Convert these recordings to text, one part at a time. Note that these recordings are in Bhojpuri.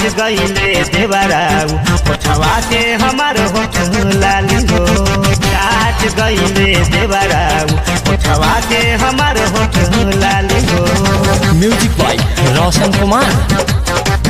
गईले देवराऊ उठवा के हमार होठ लाली हो चाट गईले देवराऊ उठवा के हमार होठ लाली हो म्यूजिक बाय रोशन कुमार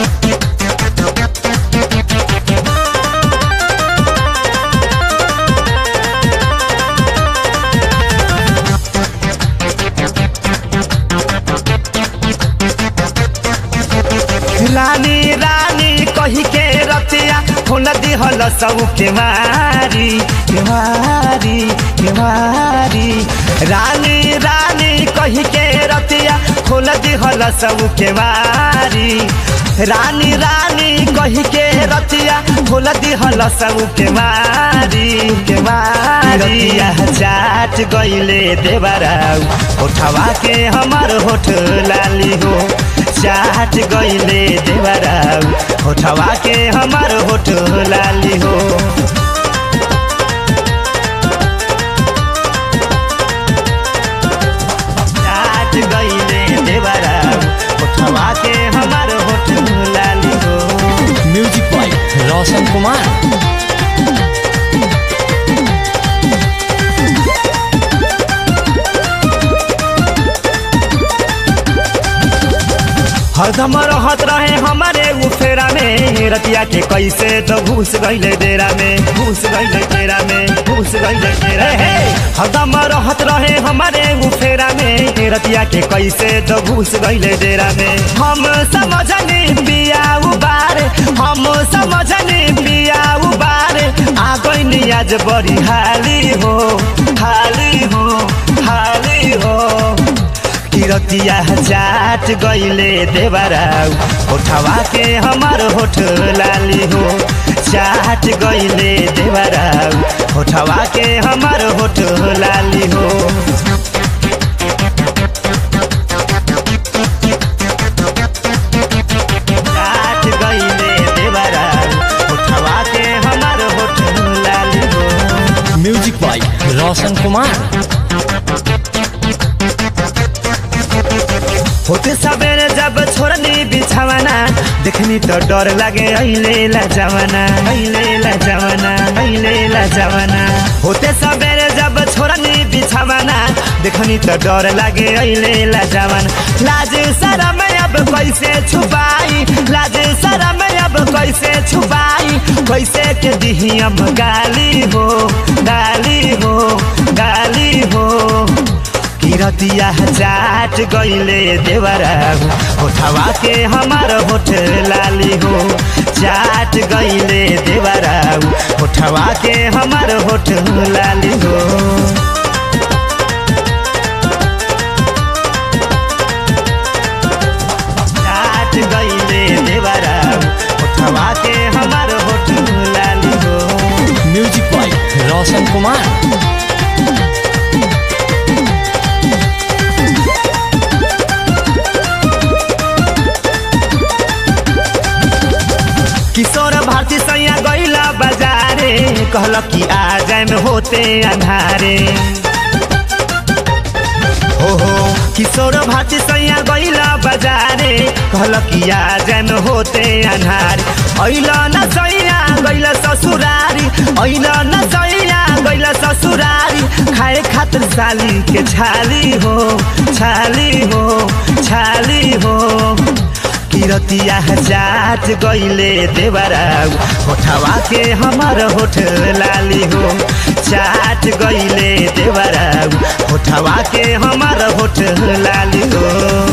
रानी रानी कही के रतिया फूल दिहल सब के मारी के मारी के मारी रानी रानी कही के रतिया फूल दिहल सब के मारी रानी रानी कही के रतिया फूल दिहल सब के मारी के मारी रतिया चाट गईले देवराऊ उठवा के हमार होठ लाली हो चाट गईले देवराऊ होठवा के हमार होठ लाली हो चाट गईले देवराऊ होठवा के हमार होठ लाली हो म्यूजिक बाय रोशन कुमार हरदम रहत रहे हमारे उफेरा में रतिया के कैसे तो घुस गईले डेरा में घुस गईले डेरा में घुस गईले डेरा हे हरदम रहत रहे हमारे उफेरा में रतिया के कैसे तो घुस गईले डेरा में हम समझनी पिया उबार हम समझनी पिया उबार आ गईनी आज बड़ी हाली हो हाली हो हाली हो किरतिया चाट गईले देवराऊ उठवा के हमार होठ लाली हो चाट गईले देवराऊ उठवा के हमार होठ लाली हो चाट गईले देवराऊ उठवा के हमार होठ लाली हो म्यूजिक बाय रोशन कुमार होते सबेरे जब छोड़नी बिछावना देखनी तो डर लागे अहिले ला जवाना अहिले ला जवाना अहिले ला जवाना होते सबेरे जब छोड़नी बिछावना देखनी तो डर लागे अहिले ला जवाना लाज शरम अब कैसे छुपाई लाज शरम अब कैसे छुपाई कैसे के दिही अब गाली हो गाली हो गाली हो किरतिया चाट गईले देवराऊ उठवा के हमार होठ लाली हो चाट गईले देवराऊ उठवा के हमार होठ लाली हो चाट गईले देवराऊ उठवा के हमार होठ लाली हो म्यूजिक बाय रोशन कुमार किशोर भारती सैया गईला बाजारे कहल कि आ जाए में होते अंधारे हो हो किशोर भारती सैया गईला बाजारे कहल कि आ जाए में होते अंधारे ऐला न सैया गईला ससुरारी ऐला न सैया गईला ससुरारी खाए खातिर साली के छाली हो छाली हो छाली हो किरतिया चाट गईले देवराऊ होठवा के हमार होठ लाली हो चाट गईले देवराऊ होठवा के हमार होठ लाली हो